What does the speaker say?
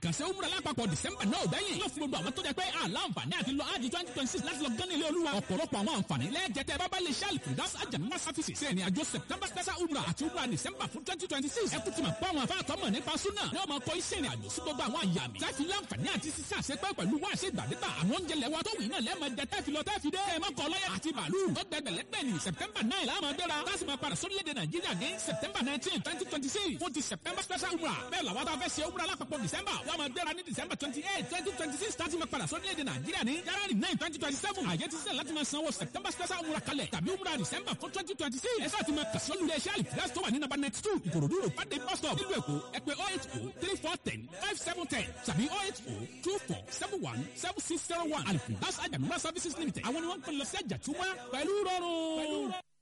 àkànṣe umra lápapọ̀ december náà bẹ́yìn yóò fún gbogbo àwọn tó jẹ pé àlàǹfààní àti lọ ájì twenty twenty six láti lọ gán nílé olúwa ọ̀pọ̀lọpọ̀ àwọn àǹfààní lẹ́ẹ̀jẹ̀tẹ̀ bábá lè ṣáàlì fìdás àjàmúmá services ṣe ìrìn àjò september special umra àti umra december fún twenty twenty six ẹ kú ti mọ̀ pé àwọn afáàtọ́mọ̀ nípa súnà ní ọmọ kọ́ iṣẹ́ ìrìn àjò sí gbogbo àwọn àyà mi tẹ́fi láǹfààní àti sísá àṣepẹ́ pẹ̀lú wá àṣẹ ìgbàdégbà àwọn oúnjẹ lẹ́wọ́ tó wì náà lẹ́ẹ̀mọ jẹ tẹ́fi lọ tẹ́fi dé ẹ̀ mọ́kọ lọ́yẹ̀ àti bàálù ó gbẹgbẹ̀lẹ́gbẹ̀ ní september nine láàmú gbéra láti máa padà sórílẹ̀-èdè nàìjíríà ní september nineteen twenty twenty six fún ti september special umra bẹ́ẹ̀ làwọn tá a fẹ́ ṣe umra lápapọ̀ december wọ́n máa gbéra ní december twenty eight twenty twenty six láti máa padà sórílẹ̀-èdè nàìjíríà ní january nine twenty twenty seven àyè ti sílẹ̀ láti máa sanwó september special umra kalẹ̀ tàbí umra december fún twenty twenty six ẹ sáà ti máa kàṣọ́ lulẹ̀ iṣẹ́ àlìfíà tó wà ní number ninety two ìkòròdú road fàdé bus stop nílùú èkó ẹ pè oh eight oh three four ten five seven ten tàbí oh eight oh two four seven one seven six zero one àlìfíà àjàmúmá services limited àwọn ni wọ́n ń pè lọ sí àjàtúmọ̀ pẹ̀lú rọrùn.